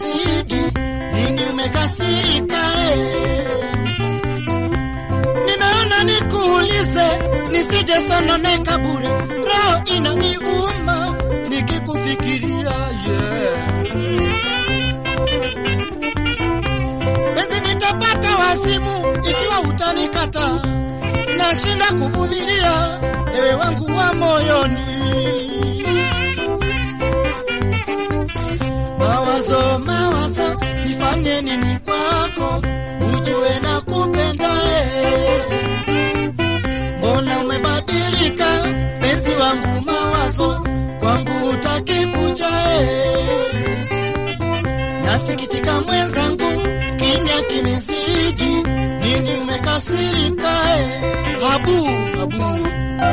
kimezidi, nini umekasirika eh? Nimeona nikuulize, nisije sononeka bure, roho inaniuma nikikufikiria yeah. Penzi nitapata wazimu ikiwa utanikata, nashinda kuvumilia ewe wangu wa moyoni. Mawazo, mawazo, nifanye nini kwako, ujue na kupenda eh. Mbona umebadilika penzi wangu, mawazo kwangu utaki kuja eh. Nasikitika mwenzangu, kimya kimezidi, nini umekasirika eh? Habu, habu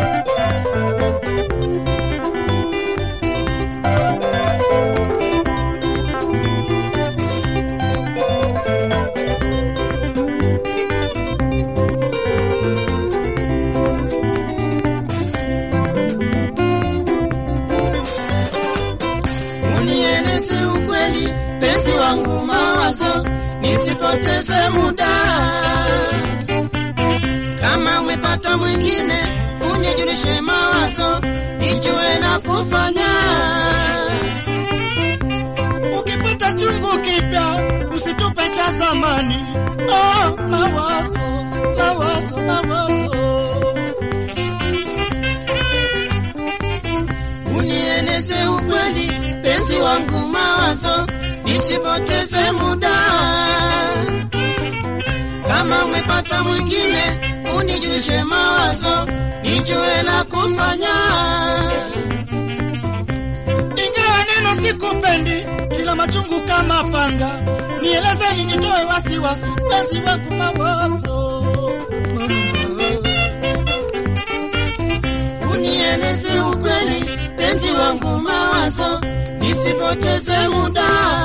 unieleze ukweli, penzi wangu, mawazo nisipoteze muda. Kama umepata mwingine, unijulishe mawazo, nijue na kufanya. Ukipata chungu kipya, usitupe cha zamani. Oh, mawazo, mawazo, mawazo unieleze ukweli, penzi wangu, mawazo nisipoteze muda. Kama umepata mwingine, unijulishe mawazo, nijue la kufanya. Ingawa neno sikupendi, ila machungu kama panga, nieleze nijitoe wasiwasi, penzi wangu, mawazo unieleze ukweli, penzi wangu, mawazo nisipoteze muda.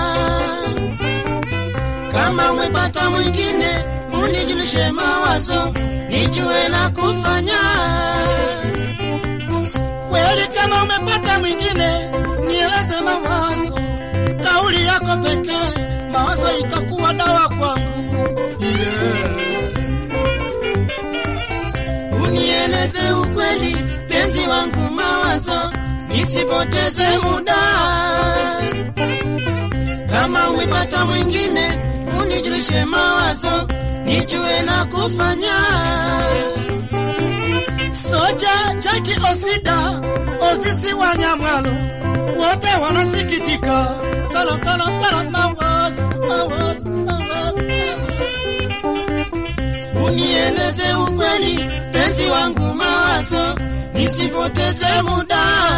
Kama umepata mwingine, unijulishe mawazo, nijue la kufanya. Kweli kama umepata mwingine, nieleze mawazo, kauli yako pekee, mawazo itakuwa dawa kwangu yeah. Unieleze ukweli, penzi wangu, mawazo nisipoteze muda. Kama umepata mwingine, unijulishe mawazo, nijue la kufanya. Soja Jaki Osida Ozisi wa Nyamwalo wote wanasikitika sana sana sana, mawazo mawazo mawazo unieleze ukweli, penzi wangu, mawazo nisipoteze muda.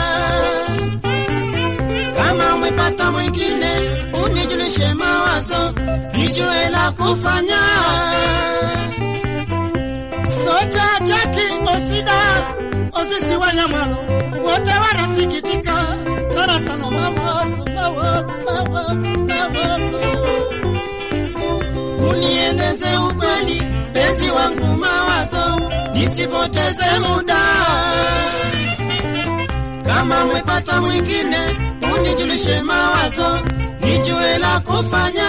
Kama umepata mwingine, unijulishe mawazo, nijue la kufanya. Soja Jaki Osida Osisi wa Nyamwalo wote wanasikitika sana sana, mawazo mawazo mawazo mawazo unieleze ukweli, penzi wangu, mawazo nisipoteze muda. Kama umepata mwingine, unijulishe mawazo, nijue la kufanya.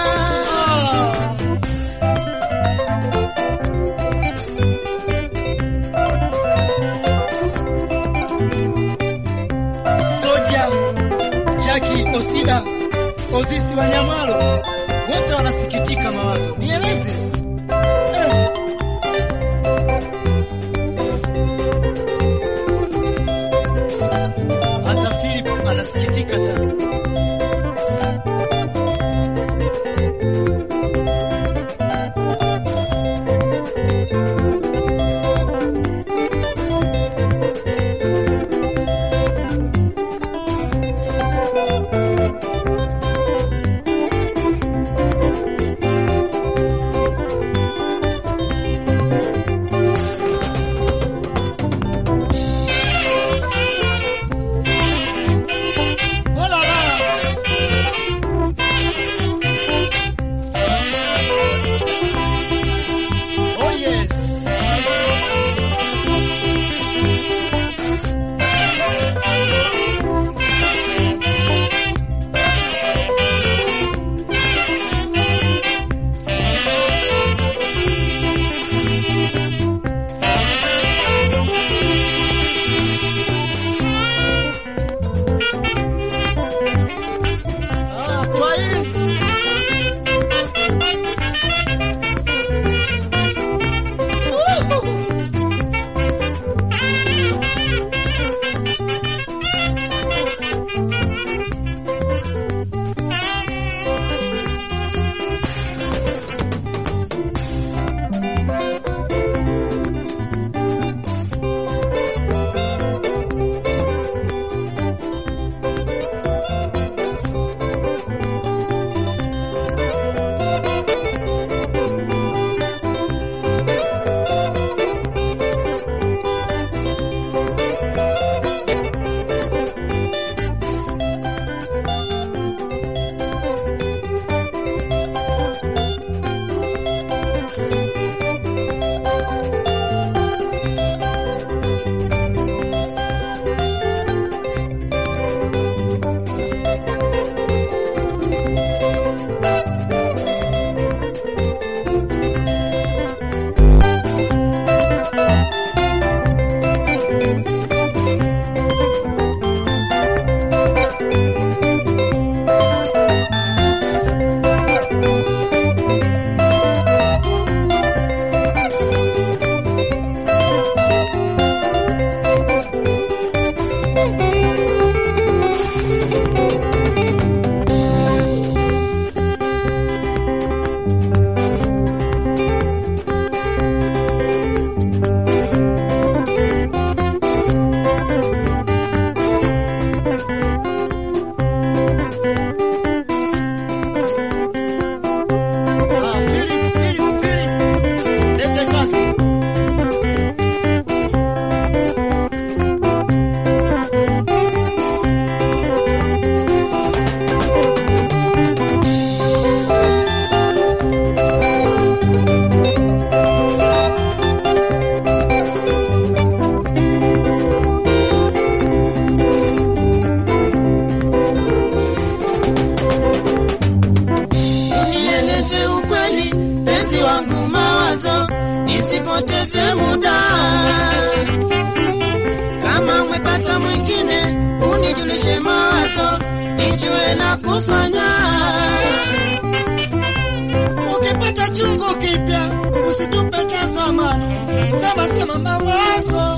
Soja Jaki Osida Ozisi wa Nyamwalo wote wanasikitika mawazo, nieleze eh. Hata Philip anasikitika sana. ukweli, penzi wangu mawazo, nisipoteze muda. Kama umepata mwingine, unijulishe mawazo, nijue la kufanya. Ukipata chungu kipya usitupe cha zamani, sema sema mawazo